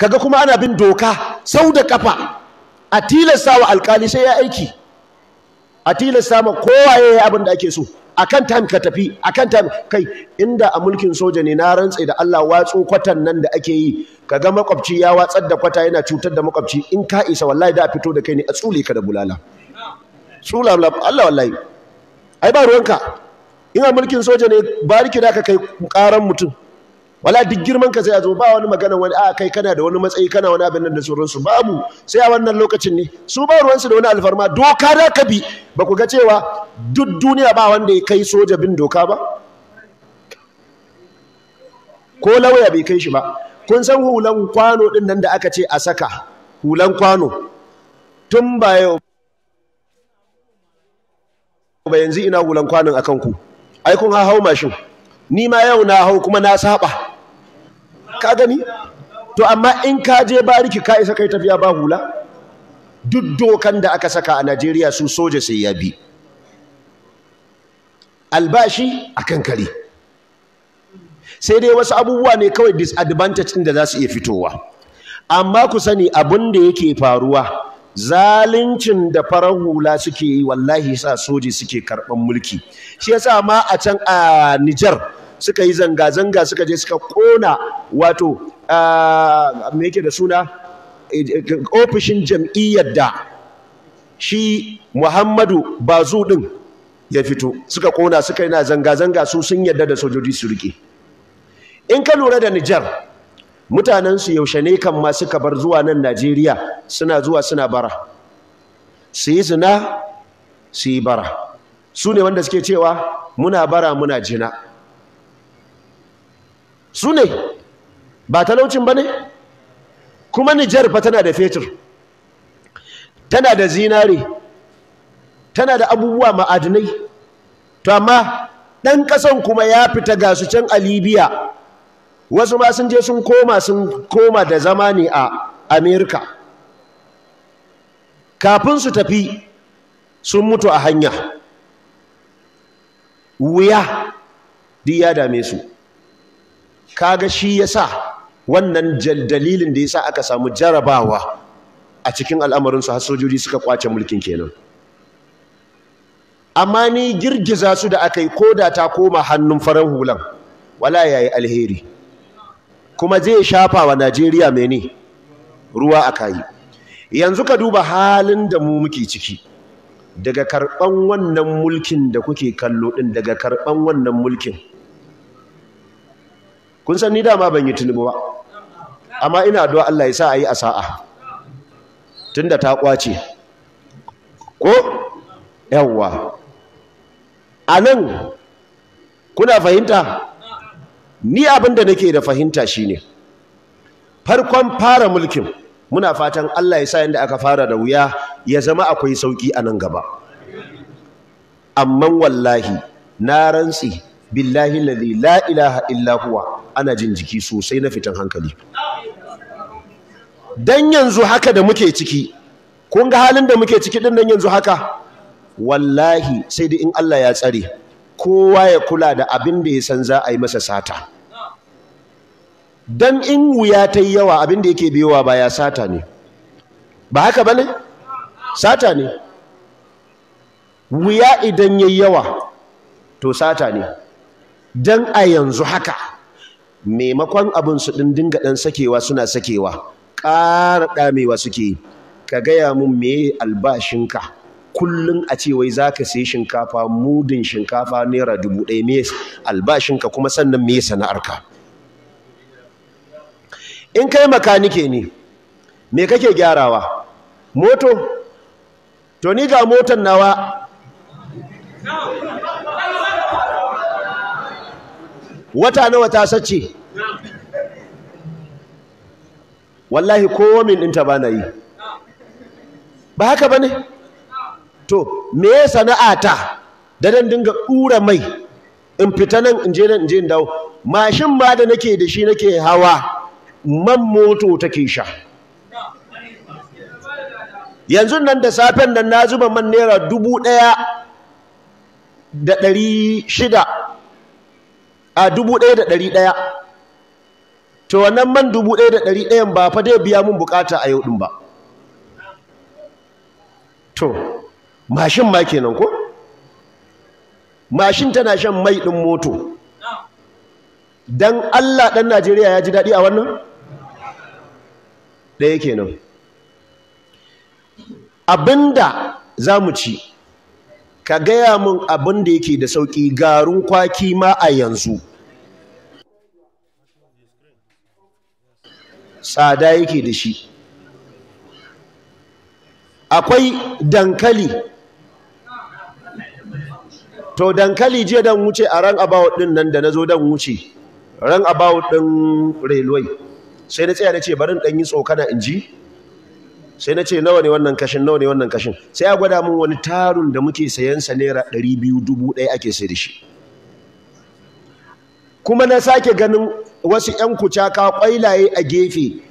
kaga kuma ana bin doka sau da kafa a tilasta wa alkali sai ya aiki a tilasta ma kowa ya yi abin da ake so akan time ka tafi akan time kai inda a mulkin soja ne na rantse da Allah watsu kwatan nan da ake yi kaga makwabci ya watsar da kwata yana cutar da makwabci in ka isa wallahi da a fito da kai ne a tsule ka da bulala tsula Allah wallahi ai ba ruwanka in a mulkin soja ne bariki da ka kai karan mutum wala duk girman ka sai a zo ba wani magana wani a kai kana da wani matsayi kana wani abin nan da sauransu babu sai a wannan lokacin ne su ba ruwansu da wani alfarma doka da ka bi ba ku ga cewa duk duniya ba wanda ya kai soja bin doka ba ko lauya bai kai shi ba kun san hulan kwano din nan da aka ce a saka hulan kwano tun ba yau ba yanzu ina hulan kwanon akan ku ai kun hau mashin ni ma yau na hau kuma na saba ka gani to amma in ka je bariki ka isa kai tafiya ba hula duk dokan da aka saka a Najeriya su soja sai ya bi albashi akan kare sai dai wasu abubuwa ne kawai disadvantage ɗin da za su iya fitowa amma ku sani abin da yake faruwa zaluncin da farar hula suke yi wallahi sa soji suke karɓan mulki shi yasa ma a can a Nijar suka yi zanga-zanga suka je suka kona wato me yake da suna ofishin jam'iyyar da shi Muhammadu Bazu din ya fito suka kona suka yi na zanga-zanga su sun yarda da sojoji su rike in ka lura da Nijar mutanensu yaushe ne kan ma suka bar zuwa nan Najeriya suna zuwa suna bara su yi zina su yi bara su ne wanda suke cewa muna bara muna jina su ne ba talaucin ba ne kuma Nijar fa tana da fetur tana da zinare tana da abubuwa ma'adinai to amma ɗan ƙasan kuma ya fita ga su can a Libya wasu ma sun je sun koma sun koma da zama ne a Amerika kafin su tafi sun mutu a hanya wuya duk ya dame su kaga shi yasa wannan dalilin da yasa aka samu jarabawa a cikin al'amarin su har sojoji suka kwace mulkin kenan amma ni girgiza su da aka yi koda ta koma hannun farar hulan wala yayi alheri kuma zai shafa wa Najeriya mene ruwa a kayi yanzu ka duba halin da mu muke ciki daga karɓan wannan mulkin da kuke kallo ɗin daga karɓan wannan mulkin kun san ni dama ban yi tunubu ba amma ina addu'a Allah ya sa a yi a sa'a tunda ta ƙwace ko yawwa a nan kuna fahimta ni abin da nake da fahimta shine farkon fara mulkin muna fatan Allah ya sa yanda aka fara da wuya ya zama akwai sauki a nan gaba amma wallahi na rantsi billahi ladhi la ilaha illa huwa ana jin jiki sosai na fitan hankali dan yanzu haka da muke ciki kun ga halin da muke ciki din nan yanzu haka wallahi sai dai in Allah ya tsare kowa ya kula da abin da ya san za a yi masa sata dan in wuya ta yi yawa abin da yake biyowa ba ya sata ne ba haka ba ne sata ne wuya idan ya yi yawa to sata ne dan a yanzu haka maimakon abin su ɗin dinga ɗan sakewa suna sakewa ƙara ɗamewa suke ka gaya mun me albashinka kullum a ce wai za ka sai shinkafa mudin shinkafa naira dubu ɗaya me albashinka kuma sannan me sana'arka in kai makanike ne me kake gyarawa moto to ni ga motan nawa wata nawa ta sace wallahi kowa min ɗinta ba na yi ba haka ba ne to me ya sana'ata da dan dinga ɗura mai in fita nan in je nan in je in dawo mashin ma da nake da shi nake hawa man moto take sha yanzu nan da safen nan na zuba man naira dubu ɗaya da ɗari shida a dubu ɗaya da ɗari ɗaya to wannan man dubu ɗaya da ɗari ɗayan ba fa dai biya mun bukata a yau ɗin ba to mashin ma kenan ko mashin tana shan mai ɗin moto dan Allah ɗan Najeriya ya ji daɗi a wannan ɗaya kenan abinda za mu ci ka gaya mun abin da yake da sauƙi garin kwaki ma a yanzu tsada yake da shi akwai dankali to dankali jiya dan wuce a ran about din nan da na zo dan wuce ran about din railway sai na tsaya na ce bari dan yi tsokana in ji sai na ce nawa ne wannan kashin nawa ne wannan kashin sai ya gwada min wani tarun da muke sayan sa naira ɗari biyu dubu ɗaya ake sai da shi kuma na sake ganin wasu ƴan kucaka ƙwailaye a gefe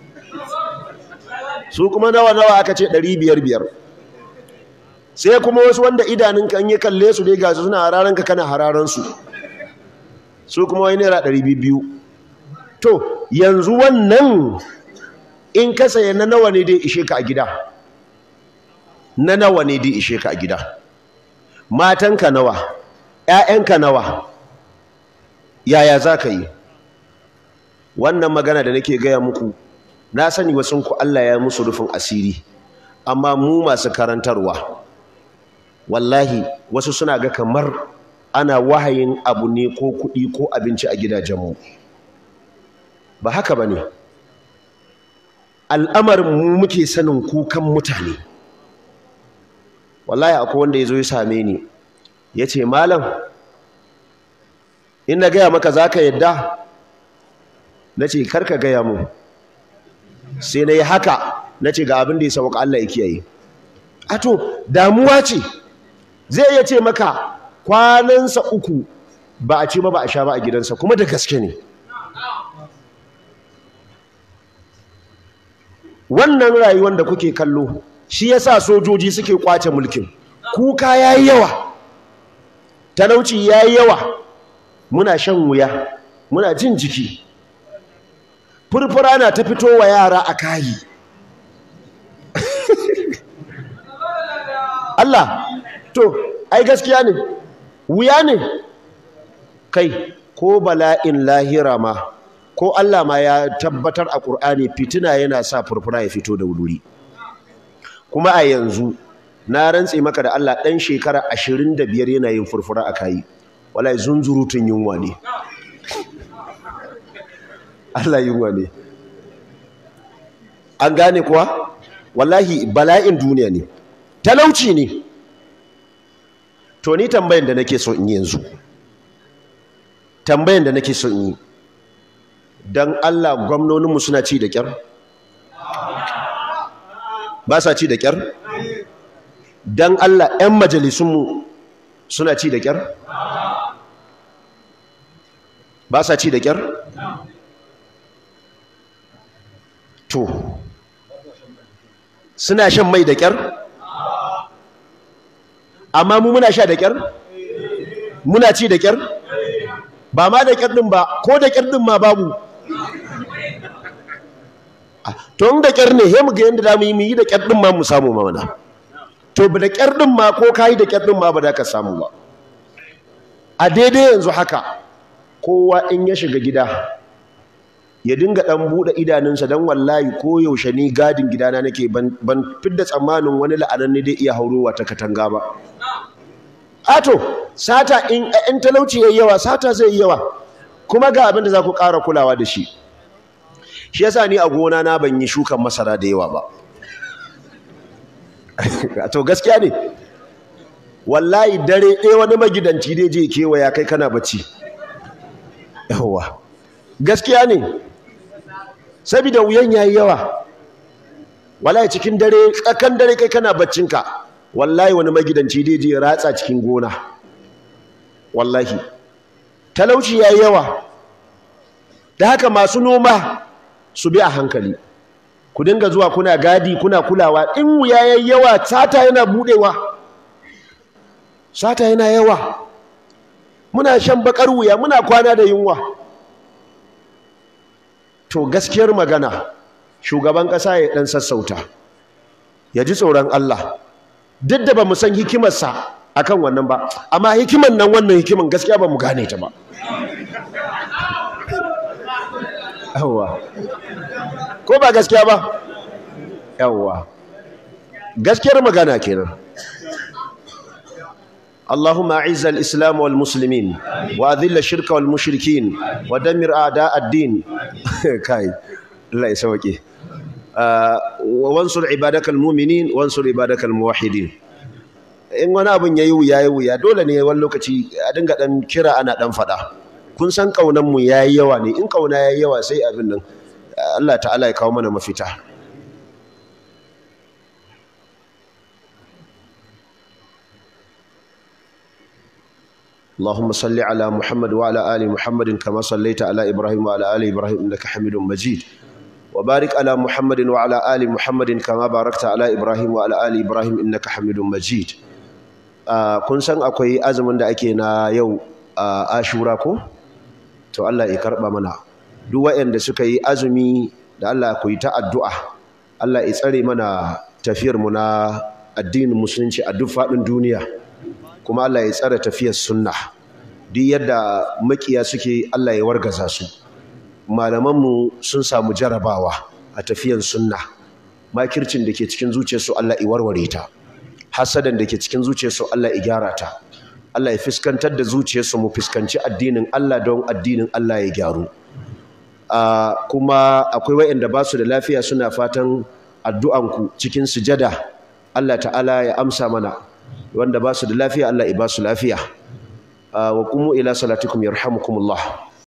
su kuma nawa nawa aka ce ɗari biyar biyar sai kuma wasu wanda idanun kan yi kalle su dai ga su suna hararan ka kana hararan su su kuma wai naira ɗari biyu to yanzu wannan in ka saya na nawa ne dai ishe ka a gida na nawa ne dai ishe ka a gida matanka nawa ƴaƴanka nawa yaya za ka yi wannan magana da nake gaya muku na sani wasu ku Allah ya musu rufin asiri amma mu masu karantarwa wallahi wasu suna ga kamar ana wahayin abu ne ko kuɗi ko abinci a gidajenmu ba haka ba ne al'amarin mu muke sanin kukan mutane wallahi akwai wanda ya zo ya same ni ya ce malam in na gaya maka za ka yadda na ce karka gaya mu sai na yi haka na ce ga abin da ya sauka Allah ya kiyaye a to damuwa ce zai iya ce maka kwanansa uku ba a ci ba ba a sha ba a gidansa kuma da gaske ne wannan rayuwar da kuke kallo shi yasa sojoji suke kwace mulkin kuka yayi yawa talauci yayi yawa muna shan wuya muna jin jiki furfura na ta fito wa yara a kayi Allah to ai gaskiya ne wuya ne kai ko bala'in lahira ma ko Allah ma ya tabbatar a Qur'ani fitina yana sa furfura ya fito da wuri kuma a yanzu na rantse maka da Allah dan shekara 25 yana yin furfura a kayi wallahi zunzurutun yunwa ne Allah yunwa ne an gane kuwa wallahi bala'in duniya ne talauci ne to ni tambayan da nake so in yi yanzu tambayan da nake so in yi dan Allah gwamnoninmu suna ci da kyar ba sa ci da kyar dan Allah 'yan majalisunmu suna ci da kyar ba sa ci da kyar to suna shan mai da kyar amma mu muna sha da kyar muna ci da kyar ba ma da kyar din ba ko da kyar din ma babu to in da kyar ne he mu ga yanda zamu yi mu yi da kyar din ma mu samu ma mana to da kyar din ma ko kai da kyar din ma ba da ka samu ba a daidai yanzu haka kowa in ya shiga gida ya dinga dan bude idanunsa dan wallahi ko yaushe ni gadin gidana nake ban ban fidda tsammanin wani la'anan ne dai iya haurowa ta katanga ba ato sata in in talauci yayi yawa sata zai yi yawa kuma ga abin da za ku ƙara kulawa da shi shi yasa ni a gona na ban yi shukan masara da yawa ba to gaskiya ne wallahi dare ɗaya wani magidanci dai je kewaya kai kana bacci yawa gaskiya ne saboda wuyan yayi yawa wallahi cikin dare tsakan dare kai kana baccinka wallahi wani magidanci dai je ratsa cikin gona wallahi talauci yayi yawa da haka masu noma su bi a hankali ku dinga zuwa kuna gadi kuna kulawa in wuya yayi yawa sata yana budewa sata yana yawa muna shan bakar wuya muna kwana da yunwa to gaskiyar magana shugaban ƙasa ya ɗan sassauta ya ji tsoron Allah duk da ba mu san hikimarsa akan wannan ba amma hikiman nan wannan hikiman gaskiya ba mu gane ta ba yawwa ko ba gaskiya ba yawwa gaskiyar magana kenan اللهم أعز الإسلام والمسلمين وأذل الشرك والمشركين ودمر أعداء الدين كاي الله يسويك آه وانصر عبادك المؤمنين وانصر عبادك الموحدين in wani abin yayi wuya yayi wuya dole ne wani lokaci a dinga dan kira ana dan fada kun san kaunan mu yayi yawa ne in kauna yayi yawa sai abin nan Allah ta'ala ya kawo mana mafita اللهم صل على محمد وعلى آل محمد كما صليت على إبراهيم وعلى آل إبراهيم إنك حميد مجيد وبارك على محمد وعلى آل محمد كما باركت على إبراهيم وعلى آل إبراهيم إنك حميد مجيد kun san akwai azumin da ake na yau a ashura ko to Allah ya karba mana duk waɗanda suka yi azumi da Allah ku yi ta addu'a Allah ya tsare mana tafiyar mu na addinin musulunci a duk faɗin duniya kuma Allah ya tsare tafiyar sunna duk yadda makiya suke Allah ya wargaza su malamanmu sun samu jarabawa a tafiyar sunna makircin da ke cikin zuciyarsu Allah ya warware ta hasadan da ke cikin zuciyarsu Allah ya gyara ta Allah ya fiskantar da zuciyarsu mu fiskanci addinin Allah don addinin Allah ya gyaru kuma akwai wayanda ba su da lafiya suna fatan addu'anku cikin sujada Allah ta'ala ya amsa mana wanda ba su da lafiya Allah ya ba su lafiya wa qumu ila salatikum yarhamukumullah